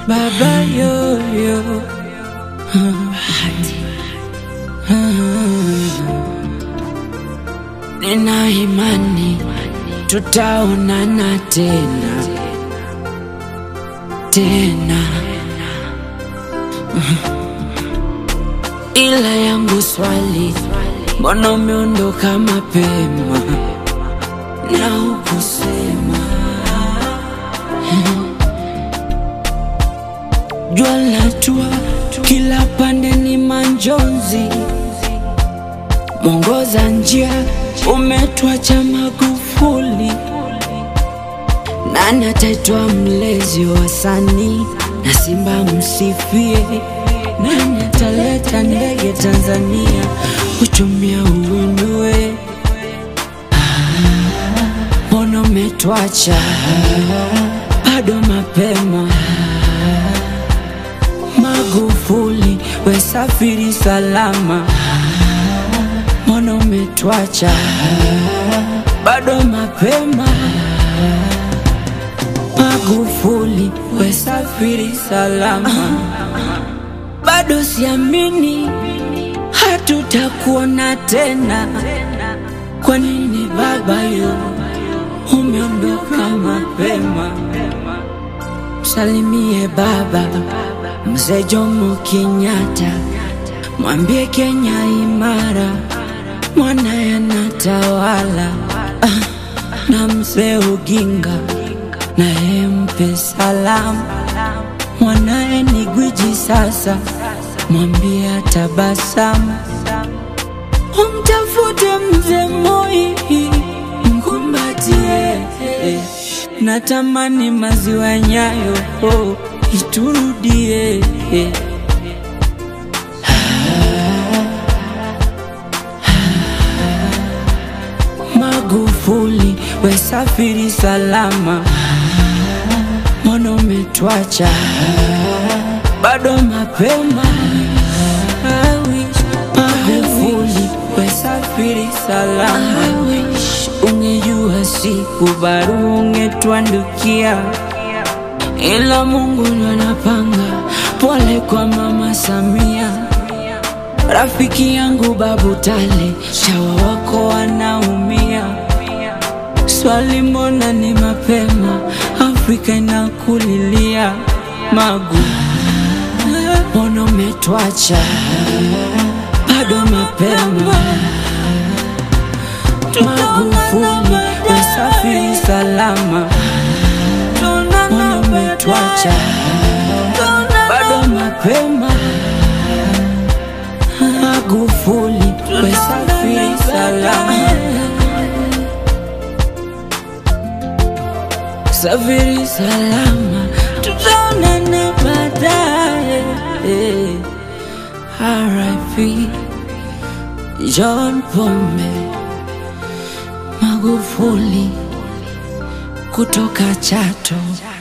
baba yoyo nina imani tutaonana tena tena, ila yangu swali, mbona umeondoka mapema na hukusema? Jua latua kila pande ni manjonzi, mwongoza njia umetwacha Magufuli. Nani ataitwa mlezi wa wasanii na Simba msifie? Nani ataleta ndege Tanzania uchumia uinue? Mbona umetwacha bado mapema? Magufuli, we safiri salama. Mbona umetwacha bado mapema? Magufuli, we safiri salama. Bado siamini hatutakuona tena. Kwa nini baba yo umeondoka mapema? Msalimie baba mzee Jomo Kenyatta, mwambie Kenya imara, mwanaye anatawala. Ah, na mzee Oginga naye mpe salamu, mwanaye ni gwiji sasa, mwambie atabasamu. Umtafute mzee Moi, mkumbatie. Natamani maziwa Nyayo oh, iturudie. Magufuli, we safiri salama. Mbona umetwacha bado mapema? I wish Magufuli, we safiri salama. I wish ungejua siku baru ungetwandukia, ila Mungu ndo anapanga. Pole kwa mama Samia, rafiki yangu Babu Tale, shawa wako wanaumia. Swali, mbona ni mapema? Afrika inakulilia. Magu, mbona umetwacha bado mapema? Magufuli, we safiri salama. Mbona umetwacha bado mapema? Magufuli, we safiri salama. Safiri salama, tutaonana baadaye. R.I.P. John Pombe Magufuli kutoka Chato.